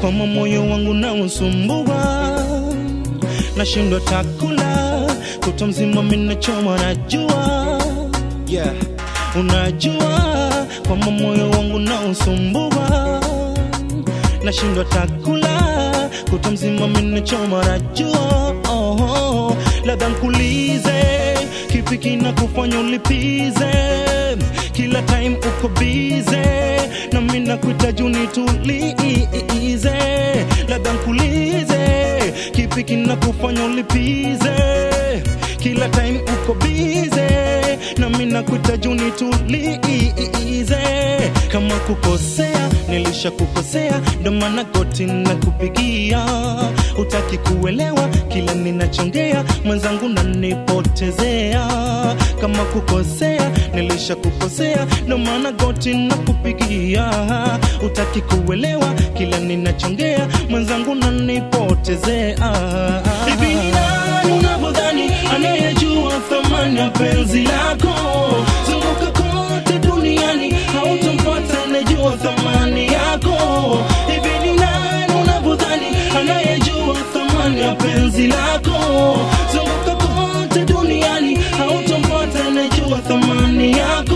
kwama moyo wangu na usumbua, nashindwa takula kuto mzima minachoma, najua yeah. Unajua kwamba moyo wangu na usumbua, nashindwa takula kuto mzima minachoma, najua oh, oh. Labda nkulize kipi kina kufanya ulipize kila time uko bize na mimi nakuhitaji unitulize, labda nkulize kipi kina kufanya ulipize kila time uko bize na mimi nakuhitaji unitulize. Kama kukosea nilisha kukosea, ndo maana goti nakupigia, utaki kuelewa kila ninachongea, mwenzangu nanipotezea. Kama kukosea nilisha kukosea, ndo maana goti nakupigia, utaki kuelewa kila ninachongea, mwenzangu nanipotezea. Hivi ni nani unavyodhani anayejua thamani ya penzi lako? Zunguka kote duniani, hautampata anayejua thamani yako. Hivi ni nani unavyodhani anayejua thamani ya penzi lako? Zunguka kote duniani, hautampata anayejua thamani yako.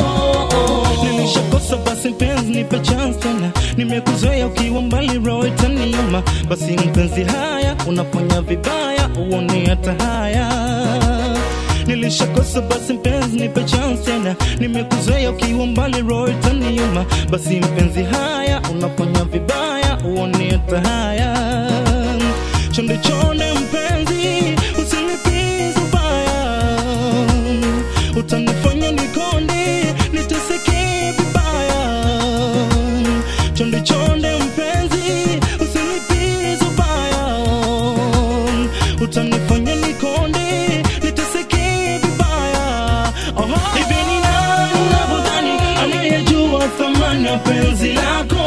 Nilishakosa basi mpenzi, nipe chance tena, nimekuzoea ukiwa mbali, roho itaniuma. Basi mpenzi, haya unafanya vibaya, uone hata haya Nilishakosa basi mpenzi, nipe chance tena, nimekuzoea ukiwa mbali, roho itaniuma. Basi mpenzi, haya unafanya vibaya, uone hata haya. Chonde chonde mpenzi, usinipize ubaya, utanifanya nikonde, niteseke vibaya. Chonde chonde mpenzi, usinipize ubaya, utanifanya nikonde, niteseke vibaya. Oho. Hivi ni nani unavyodhani anayejua thamani ya penzi lako?